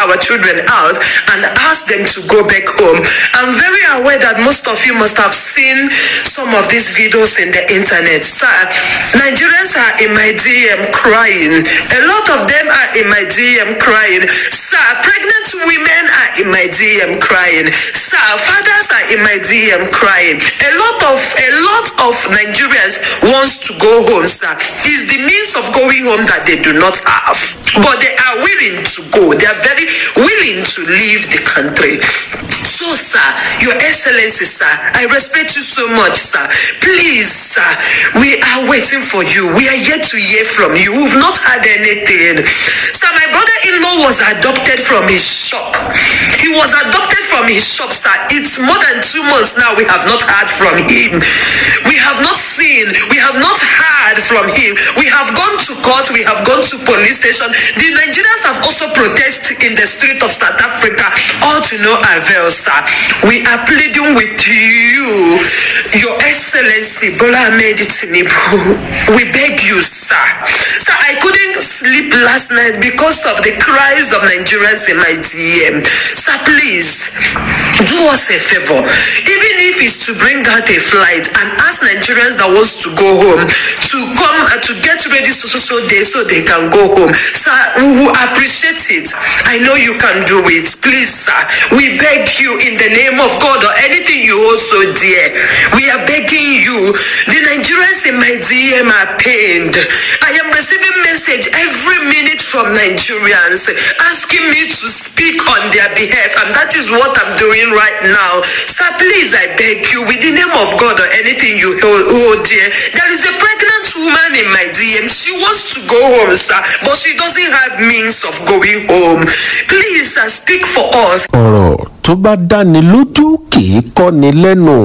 our children out and ask them to go back home. I'm very aware that most of you must have seen some of these videos in the internet. Sir, Nigerians are in my DM crying. A lot of them are in my DM crying. Sir, pregnant women are in my DM crying. Sir, fathers are in my DM crying. A lot of a lot of Nigerians wants to go home, sir. Is the means of going home that they do not have. But they are willing to go. They are very willing to leave the country. So, sir, Your Excellency, sir, I respect you so much, sir. Please, sir, we are waiting for you. We are yet to hear from you. We've not had anything. Sir, my brother-in-law was adopted from his shop. He was adopted from his shop, sir. It's more than two months now. We have not heard from him. We have not seen. We have not heard from him. We have gone to court. We have gone to police station. The Nigerians have also protested in the street of South Africa. All to no avail, sir. We are pleading with you, Your Excellency Bola Ahmed Tinubu. We beg you, sir. Sir, I couldn't sleep last night because of the cries of Nigerians in my DM. Sir, please do us a favor. Even if it's to bring out a flight and ask Nigerians that wants to go home to come uh, to get ready so so so day so they can go home. Sir, we will appreciate it. I know you can do it. Please, sir, we beg you in the name of God or anything you also dear. We are begging you. The Nigerians in my DM are pained. I am receiving message every minute from Nigerians asking me to speak on their behalf, and that is what I'm doing right now. Sir, please, I beg you, with the name of God or anything you hold, hold dear, there is a pregnant woman in my DM. She wants to go home, sir, but she doesn't have means of going home. Please, sir, speak for us. ọ̀rọ̀ tó bá dáni lójú kì í kọ́ni lẹ́nu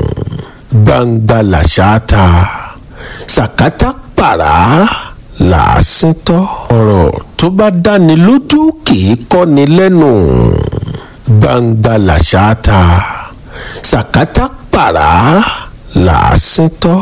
gbangba làṣà ta sàkátà pàrà làásìntọ́ ọ̀rọ̀ tó bá dáni lójú kì í kọ́ni lẹ́nu gbangba làṣà ta sàkátà pàrà làásìntọ́.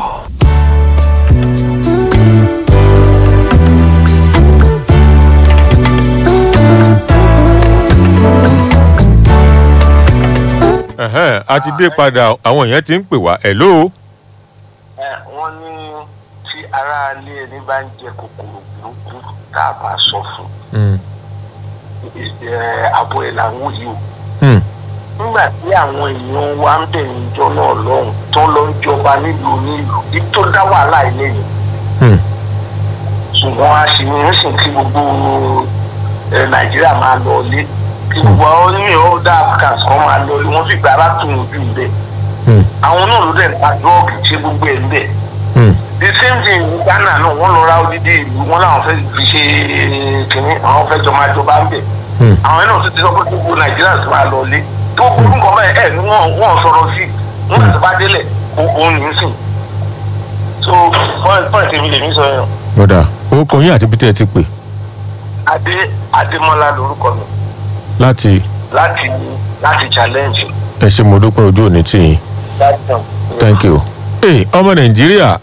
Ẹ̀hẹ́n, a ti dé padà àwọn èèyàn ti ń pè wá hello ẹ wọ́n ní tí aráalé ẹni bá ń jẹ kòkòrò burúkú tá a bá sọ fún Mm, ẹ àbọ̀ ẹ̀ làwọn yìí o mm, nígbà tí àwọn èèyàn wa ń bẹ̀ níjọ náà lọ́hùn tó lọ ń jọba nílùú onílùú ibi tó dá wàhálà ilé yìí mm, ṣùgbọ́n a sì ń sìn kí gbogbo ẹ nàìjíríà máa lọ ilé kí gbogbo àwọn onímọ̀ ọ̀dà africans kan máa lọ ilé wọ́n sì gba arákùnrin bíi bẹ́ẹ̀ mm, àwọn náà ló dẹ̀ ń ta dọ́ọ̀gì ṣe gbogbo ẹ̀ ń bẹ̀ mm. the same thing ní ghana náà wọ́n lọ ra odidi ìlú wọn làwọn fẹ́ fi ṣe kìnní àwọn fẹ́ jọba jọba ń bẹ̀ Hmm. àwọn náà tún ti sọ pé gbogbo nàìjíríà sì máa lọ lé tó burú nǹkan bẹ́ẹ̀ ẹ̀ ní wọ́n wọ́n sọ̀rọ̀ sí nígbà tó bá délẹ̀ o- òun ní í sìn so point point èmi lèmi sọ yẹn ọ̀dà orúkọ yín àti bítẹ́ ti pè adé adémọlá lorúkọ mi láti láti láti challenge ẹ ṣe mo dúpẹ́ ojú òní tì yín thank you. Hey, ọmọ nàìjíríà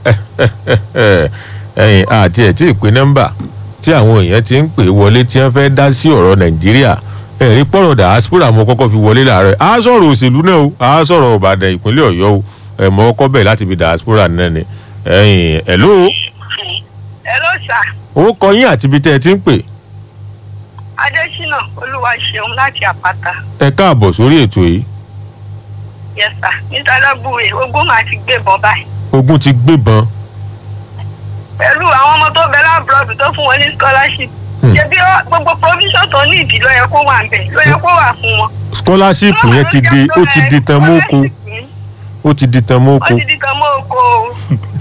ẹ̀yìn àti ẹ̀ tí ì pé nọ́mbà tí àwọn èèyàn ti ń pè wọlé tí wọ́n fẹ́ dá sí ọ̀rọ̀ nàìjíríà ẹ̀rí pọ̀rọ̀ diaspora mo kọ́kọ́ fi wọlé láàárọ̀ á sọ̀rọ̀ òṣèlú náà o á sọ̀rọ̀ ìbàdàn ìpínlẹ̀ ọ̀yọ́ o ẹ̀ mọ́ ọkọ́ bẹ̀ láti fi diaspora náà ni ẹ̀yìn hello Hello sir owó kọ yín àti ibi tẹ́ ẹ ti ń pè adésínà olúwa ṣeun láti àpáta ẹ káàbọ̀ sórí ètò yìí yes sir mr alábùwé ogún máa ti gbébọn báyìí ogun ti gbébọn pẹ̀lú àwọn ọmọ tó bẹ lábúrọ̀dù tó fún wọn ní scholarship Hmm. ṣebí ó- gbogbo provision tó ní ìdí ló yẹ kó wà ńbẹ̀ ló yẹ kó wà fún wọn. scholarship yẹn ti di ó ti di tan mọ́kò ó ti di tan mọ́kò ó ti di tan mọ́ oko o.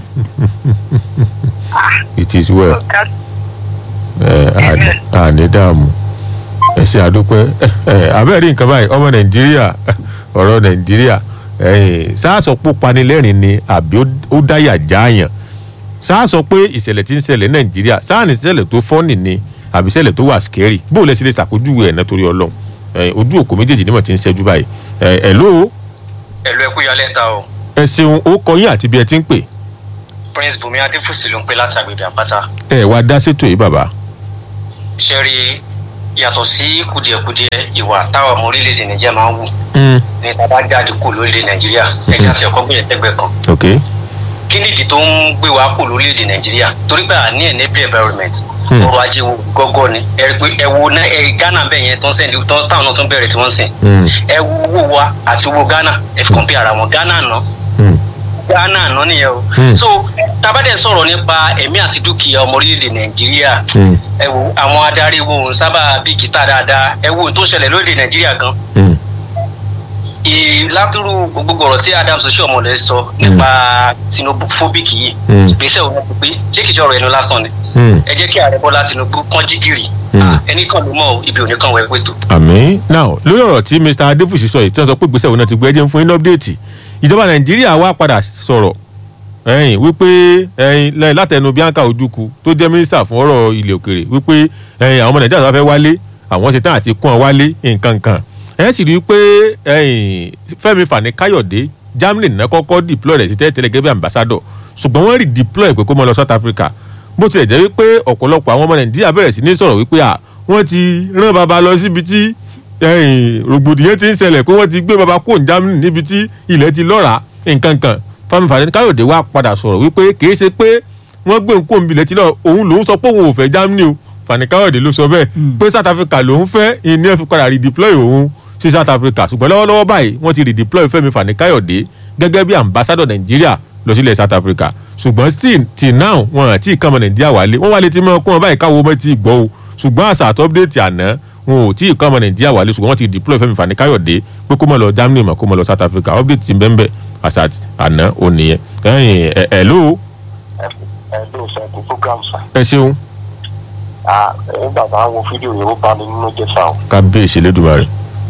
Ah, it is well. ọ̀gá ẹ àní- àní dààmú ẹ ṣe àdúpẹ́ ẹ abẹ́rẹ́ nǹkan báyìí ọmọ nàìjíríà ọ̀rọ̀ nàìjíríà ẹ̀yìn sáàsọ pé ó panilẹ́rìn ni àbí ó- ó dáyà jáàyàn sáàsọ pé ìṣẹ̀lẹ̀ tí ń ṣẹlẹ̀ nàìjíríà sáàní ìṣẹ̀lẹ̀ tó fọ́nì ni àbí ìṣẹ̀lẹ̀ tó wà scary bó o lẹ ṣe lè ṣàpèjúwe ẹ̀ náà torí ọlọ́run ẹ̀yìn ojú òkú méjèèjì nímọ̀ tí ń ṣẹ́jú báyìí ẹ̀ ẹ̀ ló ẹ̀lú ẹ̀kú yálẹ̀ ta o ẹ ṣeun ó kọ yín àti bí ẹ ti ń pè prince bùnmi adéfúsì ló ń pè láti agbègbè àpáta ẹ wá dá sétò yìí bàbá ṣe rí yàtọ̀ sí kùdìẹ̀kudiẹ ìwà táwọn ọmọ orílẹ̀-èdè nàìjíríà máa ń wù Mm. ní tá a bá jáde kó lórílẹ̀ nàìjíríà ẹ̀jẹ̀ àti ẹ̀kọ́ gbìyànjú ẹgbẹ́ kan ok kí nìdí tó ń gbé wa kó lórílẹ̀‐èdè nàìjíríà torí pé àní ẹ̀ níbi environment Hmm. ọrọ̀ ajé wo gọ́gọ́ ni ẹ rí pé ẹ wo ná ẹ ghana bẹ́ẹ̀ yẹn tó ń sẹ́ni tó táwọn náà tó ń bẹ̀rẹ̀ tí wọ́n ń sìn Mm. ẹ wo owó wa àti owó ghana ẹ fi compare ara wọn ghana ná Mm. ghana ná nìyẹn o Hmm. so tabadẹ sọ̀rọ̀ nípa ẹ̀mí àti dúkìá ọmọ orílẹ̀‐èdè nàìjíríà Mm. ẹ wo àwọn adarí wo ń sábà bí gìtá dáadáa ẹ wo ohun tó ṣẹlẹ̀ lórílẹ̀ nàìjíríà gan Mm. ìlàtúrú gbogbo ọ̀rọ̀ tí adams oṣuọmọlẹ sọ nípa xenophobic yìí Mm. ìgbésẹ̀ òun ti pé ṣé kìí ṣe ọ̀rọ̀ ẹnu lásán ni Mm. ẹ jẹ́ kí ààrẹ bọ́lá tinubu kán jígìrì Mm. Ah, ẹnì kan ló mọ̀ ọ́, ibi òní kan wẹ̀ pẹ̀tù. àmì now lórí ọ̀rọ̀ tí mr adéfúsì sọ yìí tí wọ́n sọ pé gbèsè òun náà ti gbé ẹjẹ́ ń fún yín ní ọ́pdéètì ìjọba nàìjíríà wá padà sọ̀rọ̀ ẹ̀yìn wípé ẹ̀yìn lẹ́yìn látẹnu bianca ojukwu tó jẹ́ mínísítà fún ọ̀rọ̀ ilẹ̀ òkèrè wípé ẹ̀yìn àwọn ọmọ nàìjíríà tó bá fẹ́ wálé àwọn ṣetán àti kún ọ wálé nǹkan kan ẹ̀ sì rí i pé ẹ̀yìn fẹ́mi fani káyọ̀dé germany náà kọ́kọ́ deploy rẹ̀ sí tẹ́lẹ̀ gẹ́gẹ́ bí ambassador ṣùgbọ́n wọ́n rí deploy pé kó mọ́ lọ south africa bó tilẹ̀ jẹ́ wípé ọ̀pọ̀lọpọ̀ àwọn ọmọ nàìjíríà bẹ̀rẹ̀ sí ní sọ̀rọ̀ wípé à wọ́n ti rán baba lọ síbi tí ẹ̀yìn rògbòdìyàn ti ń ṣẹlẹ̀ pé wọ́n ti gbé baba kó germany níbi tí ilẹ̀ ti lọ́ra nǹkan kan fami fani káyọ̀dé wá padà sọ̀rọ̀ wípé kìí ṣe pé wọ́n gbé nǹkó nbilẹ̀ tí lọ òun lòún sọ pé òun ò fẹ́ germany o fani káyọ̀dé ló sọ bẹ́ẹ̀ pé south africa lòún fẹ́ ìní ẹ̀ fi padà redeploy òun sí south africa ṣùgbọ́n lọ́wọ́lọ́wọ́ báyìí wọ́n ti redeploy fẹ́mi fani káyọ̀dé gẹ́gẹ́ bí ambassador nàìjíríà lọ sílẹ̀ south africa ṣùgbọ́n still till now wọn àti ìkànnì nàìjíríà wálé wọ́n wálé tí mọ́ kún wọn báyìí káwọ́ mọ́ ti gbọ́ o ṣùgbọ́n àṣà àti update àná wọn ò tí ì kọ́ ọmọ nàìjíríà wálé ṣùgbọ́n wọ́n ti deploy fẹ́mi fani káyọ̀dé pé kó mọ̀ lọ germany mọ̀ kó mọ̀ lọ south africa update ti bẹ́ẹ̀ bẹ́ẹ̀ àṣà àná ò nìyẹn ẹ̀yìn ẹ̀ ẹ̀ ló ẹ ló sọ ẹkú program sa ẹ ṣeun ẹ̀yin bàbá wo fídíò yẹn ó bá mi nínú jẹ́ sáà kábíyèsí lẹ́dùnmarè.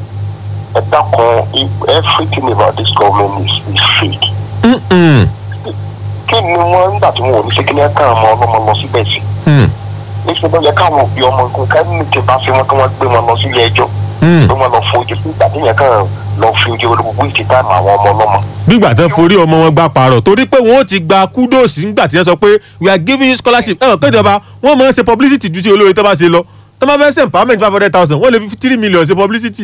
ẹ dákun i- everything about this government is is fake Mm-mm. kí ni wọ́n nígbà tí wọn ò ní ṣe kí ní ẹ̀ka ọmọ ọlọ́mọ lọ síbẹ̀ sí Mm. níṣẹ́ ló yẹ káwọn òbí ọmọ nǹkan kẹ́mi ti bá fi wọn kí wọ́n gbé wọn lọ sílé ẹjọ́ Mm. pé wọ́n lọ fojú sí ìgbà tí yẹn kàn lọ fi ojú olùgbò ìtì táìmù àwọn ọmọ ọlọ́mọ. gbígbà tán forí ọmọ wọn gbà pààrọ̀ torí pé wọn ó ti gba kúdòsì ńgbà tí wọ́n sọ pé we are giving you scholarship ẹ̀wọ̀n kéde ọba wọ́n máa ń ṣe publicity ju ti olóore tó bá ṣe lọ tó bá fẹ́ ṣe empowerment five hundred thousand wọ́n lè fi three million ṣe publicity.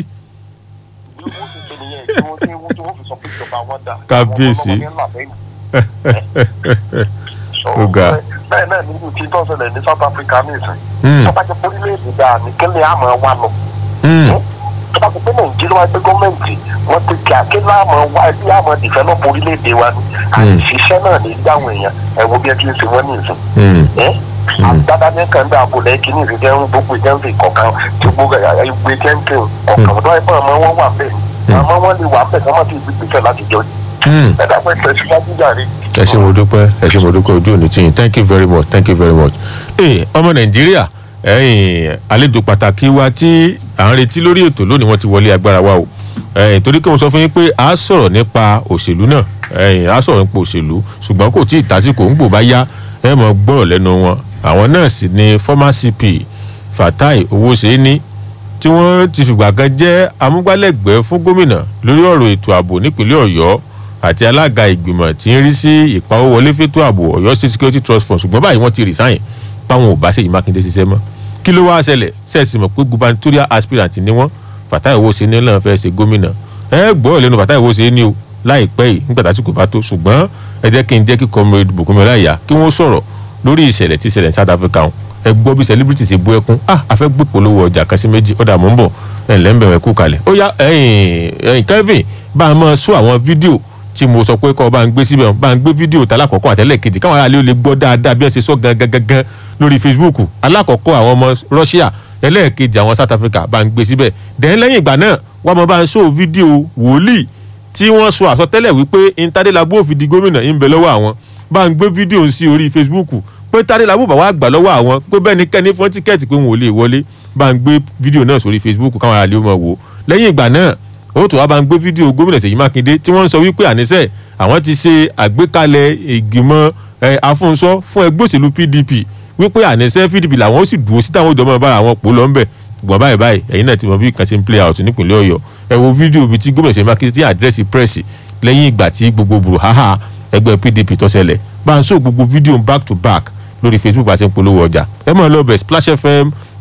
bí wọ́n ti ṣe nìyẹn tí wọ́n tí wọ́n tí wọ́n fi sọ pé ìjọba wọn dà. Kábíyèsí. àwọn ọmọ ọlọ́mọ ní ńlá lẹ́yìn. So, Ó ga. bẹ́ẹ̀ náà nínú tí tó ń ṣẹlẹ̀ ní south africa nìsín. Mm. tó bá jẹ́ pé orílẹ̀-èdè dáa ní kílẹ̀ àmọ́ wa lọ. Mm. tó bá jẹ́ pé nàìjíríà wá pé gọ́ọ̀mẹ̀ntì wọ́n ti kí akílẹ̀ àmọ́ wa bí àmọ́ dìfẹ́lọ́pù orílẹ̀-èdè wa ni. àìsíṣẹ́ náà ní dáhùn èèyàn ẹ̀wọ̀n bí ẹ ti ń ṣe wọ́n nìsín Mm. agbada ní kan dá abúlé kìíní ìrìjẹ ń gbogbo ìjẹun kọ̀ọ̀kan tí gbogbo ìgbé jẹ́ǹkì kọ̀ọ̀kan tó ẹ̀fọ́ ọmọ wọn wà bẹ́ẹ̀ àmọ́ wọn lè wà bẹ́ẹ̀ kí wọ́n ti gbèsè láti jọ Mm. ẹ̀dá pé tẹ̀síwájú jàre. ẹ ṣe mo dúpẹ́ ẹ ṣe mo dúpẹ́ ojú òní tiyín thank you very much thank you very much. ee ọmọ nàìjíríà ẹ̀yin àlejò pàtàkì wa tí à ń retí lórí ètò lónìí wọ́n ti wọlé agbára wa o ẹ̀yin torí kí wọ́n sọ fún yín pé a sọ̀rọ̀ nípa òṣèlú náà ẹ̀yin a sọ̀rọ̀ nípa òṣèlú ṣùgbọ́n kò tí ì tásìkò ń gbò bá yá ẹ mọ̀ gbọ́rọ̀ lẹ́nu wọn àwọn náà sì ni former cp fatai owóṣeéní tí wọ́n ti fìgbà kan jẹ́ amúgbálẹ́gbẹ̀ẹ́ fún gómìnà lórí ọ̀rọ̀ ètò ààbò nípínlẹ̀ ọ̀yọ́ àti alága ìgbìmọ̀ tí ń rí sí ìpawówọlé fétò ààbò ọ̀yọ́ state security trust fund ṣùgbọ́n báyìí wọ́n ti resign báwọn ò bá ṣèyí mákindé ṣiṣẹ́ mọ́ kí ló wáá ṣẹlẹ̀ ṣẹ́ẹ̀sì mọ̀ pé gubernatorial aspirant ni wọ́n fatai owóṣeéní náà fẹ́ ṣe gómìnà ẹ gbọ́ lẹ́nu fatai owóṣeéní o láìpẹ́ yìí nígbà tásìkò bá tó ṣùgbọ́n ẹ jẹ́ kí n jẹ́ kí comrade bùkúnmi ọláìyá kí wọ́n sọ̀rọ̀ lórí ìṣẹ̀lẹ̀ tí ìṣẹ̀lẹ̀ ní south africa hàn ẹ gbọ́ bí celebrity ṣe bú ẹkún ah afẹ́ gbé polówó ọjà kan sí méjì ọ̀dà mò ń bọ̀ ẹ̀ ǹlẹ́ ń bẹ̀rẹ̀ kú kalẹ̀ ó yá ẹ̀yìn ẹ̀yìn kevin bá a máa sọ àwọn fídíò tí mo sọ pé kọ́ bá ń gbé síbẹ̀ bá ń gbé fídíò tá alákọ̀ọ́kọ́ àtẹ́lẹ̀ kejì káwọn aráàlú lè gbọ́ dáadáa bí wọ́n ṣe sọ gangan gangan lórí facebook alákọ̀ọ́kọ́ àwọn ọmọ russia ẹlẹ́ẹ̀kejì àwọn south africa bá ń gbé síbẹ̀ dẹ́n lẹ́yìn ìgbà náà wọ́n mọ bá ń sọ fídíò wòlíì tí wọ́n sọ àsọtẹ́lẹ̀ wípé intadelabu òfin di gómìnà ń bẹ lọ́wọ́ àwọn bá ń gbé fídíò sí orí facebook pé tadelabu bá wà gbà lọ́wọ́ àwọn pé bẹ́ẹ̀ ni kẹ́ni fún tíkẹ́ẹ̀tì pé wọn ò lè wọlé bá ń gbé fídíò náà sórí facebook káwọn aráàlú mọ̀ wò lẹ́yìn ìgbà náà ó tún wá bá ń gbé fídíò gómìnà Ṣèyí Mákindé tí wọ́n ń sọ wípé àníṣe àwọn ti ṣe àgbékalẹ̀ ìgbìmọ̀ ẹ, afúnṣọ́ fún ẹgbẹ́ òṣèlú PDP wípé àníṣe PDP làwọn ó sì dúró sí táwọn ìjọba bára àwọn pò lọ́nbẹ̀ gbọ̀n báyìí báyìí ẹ̀yin náà ti mọ bí nǹkan ṣe ń play out nípìnlẹ̀ Ọ̀yọ́ ẹ wo fídíò bíi tí gómìnà Ṣèyí Mákindé ti àdírẹ́sì pírẹ́sì lẹ́yìn ìgbà tí gbogbo bùrùháhà ẹgbẹ́ PDP tó ṣẹlẹ̀ bá ń sọ gbogbo fídíò back to back lórí Facebook bá ṣe ń polówó ọjà ẹ máa lọ bẹ̀ Splash FM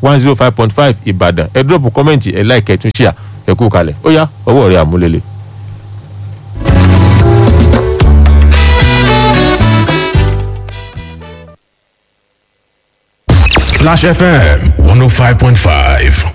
one zero five point five ìbàdàn ẹ dúrọ̀pù kọ́mẹ̀ntì ẹ láìkẹ́ tún ṣíà ẹ kú kalẹ̀ ó yá ọwọ́ rẹ̀ àmúlélẹ̀. Splash FM 105.5.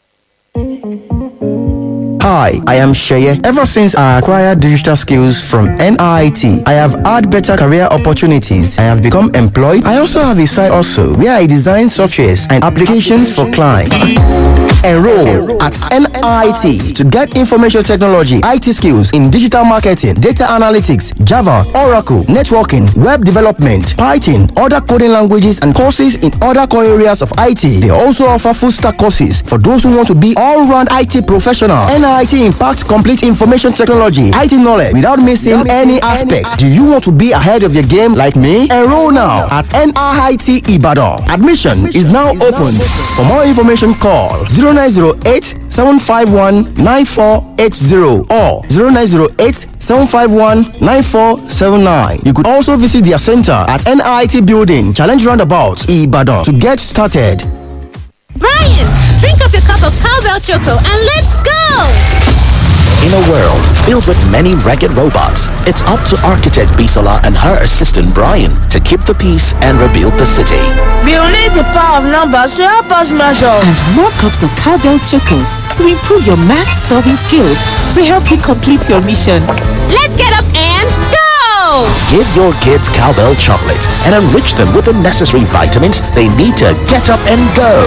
Hi, I am Sheye. Ever since I acquired digital skills from NIT, I have had better career opportunities. I have become employed. I also have a side also where I design softwares and applications for clients. Enroll at NIT to get information technology, IT skills in digital marketing, data analytics, Java, Oracle, networking, web development, Python, other coding languages, and courses in other core areas of IT. They also offer full stack courses for those who want to be all round IT professional. NIT impacts complete information technology, IT knowledge without missing any aspects. Do you want to be ahead of your game like me? Enroll now at NIT Ibadan. Admission is now open. For more information, call 0908 751 9480 or 0908 751 9479. You could also visit their center at NIT Building, Challenge Roundabout, Ibadan to get started. Brian, drink up your cup of cowbell choco and let's go! In a world filled with many ragged robots, it's up to architect Bisola and her assistant Brian to keep the peace and rebuild the city. We will need the power of numbers to help us measure. And more cups of cowbell choco to improve your math solving skills to help you complete your mission. Let's get up and go! Give your kids cowbell chocolate and enrich them with the necessary vitamins they need to get up and go.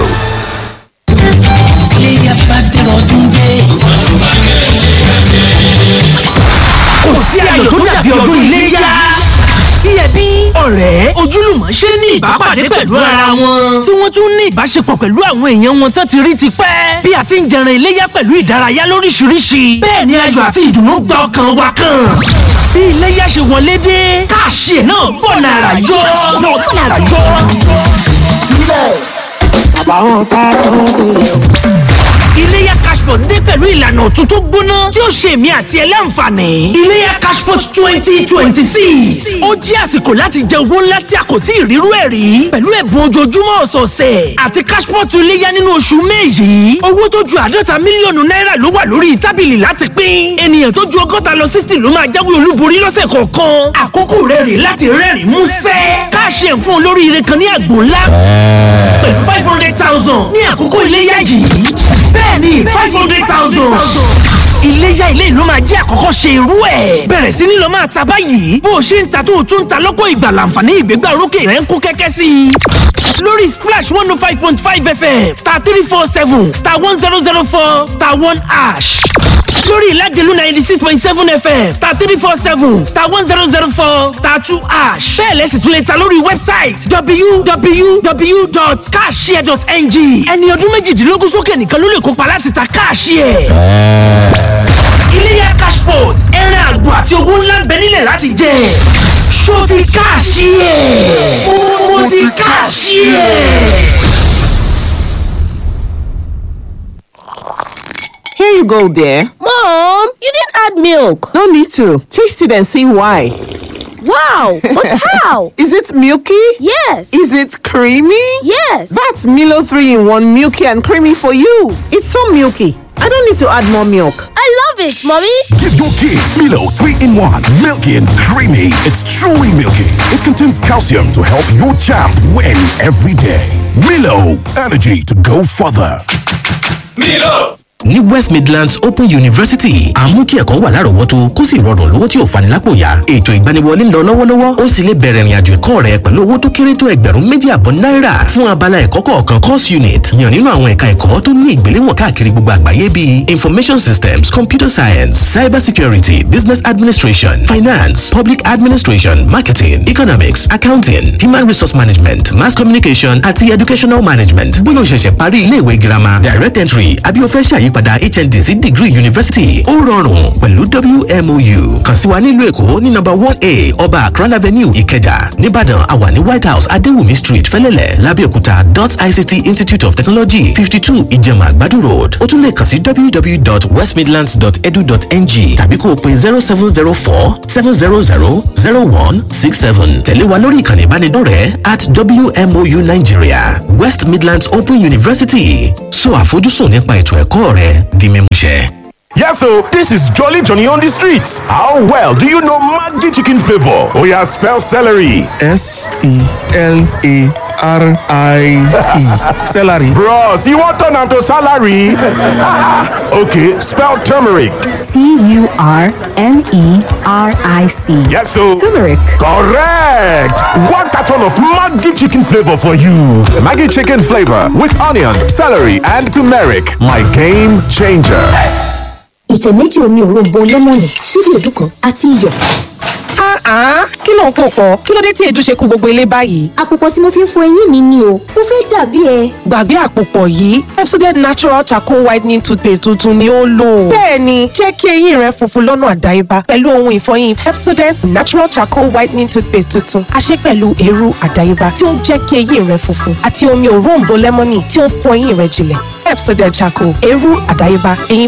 kò sí ayọ̀ tó dàbí ọdún iléyá. Bí ẹbí, ọ̀rẹ́, ojúlùmọ̀ ṣe ní ìbápàdé pẹ̀lú ara wọn. Tí wọ́n tún ní ìbáṣepọ̀ pẹ̀lú àwọn èèyàn wọn tán ti rí ti pẹ́. Bí a ti ń jẹran iléyá pẹ̀lú ìdárayá lóríṣiríṣi. Bẹ́ẹ̀ ni ayọ̀ àti ìdùnnú gba ọkàn wa kan. Bí iléyá ṣe wọlé dé, káàṣì ẹ̀ náà bọ̀ nàrà yọ. Náà bọ̀ nàrà yọ. àbáwọn tá a tún bèrè. Iléyá Cashport dé pẹ̀lú ìlànà ọ̀tun tó gbóná tí ó ṣe èmi àti ẹ láǹfààní. Iléyá Cashport twenty twenty six. Ó jẹ́ àsìkò láti jẹ owó ńlá tí a kò tí ì rírú ẹ̀ rí. Pẹ̀lú ẹ̀bùn ojoojúmọ́ ọ̀sọ̀ọ̀sẹ̀ àti Cashport iléyá nínú oṣù May yìí. Owó tó ju àádọ́ta mílíọ̀nù náírà ló wà lórí tábìlì láti pín. Ènìyàn tó ju ọgọ́ta lọ sixty ló máa jáwé olúborí lọ́sẹ̀ kọ̀ọ̀kan. Àkókò rẹ̀ rè láti rẹ́rìn músẹ́. Káàṣì ẹ̀ fún olóríire kan ní àgbò ńlá. Pẹ̀lú five hundred thousand ní àkókò iléyá yìí. Bẹ́ẹ̀ni five hundred thousand. Iléyá ilé ìlú máa jẹ́ àkọ́kọ́ ṣe irú ẹ̀. Bẹ̀rẹ̀ sí ní lọ máa ta báyìí. Bó o ṣe ń ta tó o tún ń ta lọ́pọ̀ ìgbà làǹfààní ìgbégbá orókè rẹ̀ ń kó kẹ́kẹ́ sí i. Lórí Splash one oh five point five FM star three four seven star one zero zero four star one ash. Lórí Ìlágẹ̀lú ninety six point seven FM star three four seven star one zero zero four star two ash. Bẹ́ẹ̀ lẹ́sìn tún lè ta lórí wẹ́bsáìtì www.cashshare.ng. Ẹni ọdún méjìdínlógún sókè nìkan ló lè kópa láti ta káàṣìẹ̀. Iléyá Cashport ẹran àgbò àti owó ńlá ń bẹ nílẹ̀ láti jẹ. Ṣó ti káàṣìẹ̀? Mo ti káàṣìẹ̀. Here you go, dear. Mom, you didn't add milk. No need to. Taste it and see why. Wow, but how? Is it milky? Yes. Is it creamy? Yes. That's Milo 3 in 1 milky and creamy for you. It's so milky. I don't need to add more milk. I love it, mommy. Give your kids Milo 3 in 1. Milky and creamy. It's truly milky. It contains calcium to help your champ win every day. Milo, energy to go further. Milo. ní west midlands open university àmú kí ẹ̀kọ́ wà lárọ̀ọ́wọ́tó kó sì rọrùn lówó tí ò fani lápò yá ètò ìgbaniwọlé ń lọ lọ́wọ́lọ́wọ́ ó sì lè bẹ̀rẹ̀ ìrìnàjò ẹ̀kọ́ rẹ pẹ̀lú owó tó kéré tó ẹgbẹ̀rún méjì àbọ̀ náírà fún abala ẹ̀kọ́ kọ̀ọ̀kan course unit yàn nínú àwọn ẹ̀ka ẹ̀kọ́ tó ní ìgbéléwọ̀n káàkiri gbogbo àgbáyé bíi information systems computer science cyber security business administration finance public administration marketing economics accounting human resource management mass communication àti educational management bóyá o ṣẹ̀ṣẹ̀ parí ilé ìwé girama direct entry àbí o fẹ́ ṣàyí ìyípadà hnd sí degree university ó rọrùn pẹ̀lú wmou kàn sí wa nílùú èkó ní nọ́mbà one a ọba akran avenue ìkẹjà nìbàdàn àwa ní white house adéwùmí street fẹlẹ́lẹ̀ lábẹ́òkúta dot ict institute of technology fifty two ìjẹ̀mà àgbàdo road ó tún lè kàn sí www.westmidlands.edu.ng tàbí kó o pe zero seven zero four seven zero zero zero one six seven tẹ̀lé wa lórí ìkànnì ìbánidọ́rẹ̀ẹ́ at wmou nigeria west midlands open university so àfojúsùn nípa ètò ẹ̀kọ́ rẹ di mímúṣẹ. Yes, so this is Jolly Johnny on the streets. How well do you know Maggi chicken flavor? Oh yeah, spell celery. S E L A R I E. Celery. Bros, you want turn to salary? okay, spell turmeric. T U R N E R I C. Yes, so turmeric. Correct. One carton of Maggi chicken flavor for you. Maggi chicken flavor with onions, celery, and turmeric. My game changer. ìtẹ̀ méjì omi òróǹbó lẹ́mọ̀nì ṣíbí èédú kan àti iyọ̀. kí ló ń pò pọ̀ kí ló dé tí èédú ṣe kú gbogbo ilé báyìí. àpòpọ̀ tí mo fi ń fọ eyín mi ni o mo fẹ́ dàbí ẹ. gbàgbé àpòpọ̀ yìí Pepsodent natural charcoal whitening toothpaste tuntun ni ó lò. bẹ́ẹ̀ni jẹ́ kí eyín rẹ funfun lọ́nà àdáyébá pẹ̀lú ohun ìfọyín Pepsodent natural charcoal whitening toothpaste tuntun a ṣe pẹ̀lú eérú àdáyébá tí ó ń jẹ́ kí eyín rẹ funfun àti omi òróǹbó lẹ́mọ́nì tí ó ń fọ eyín rẹ jinlẹ̀ Pepsodent charcoal eérú àdáyébá eyín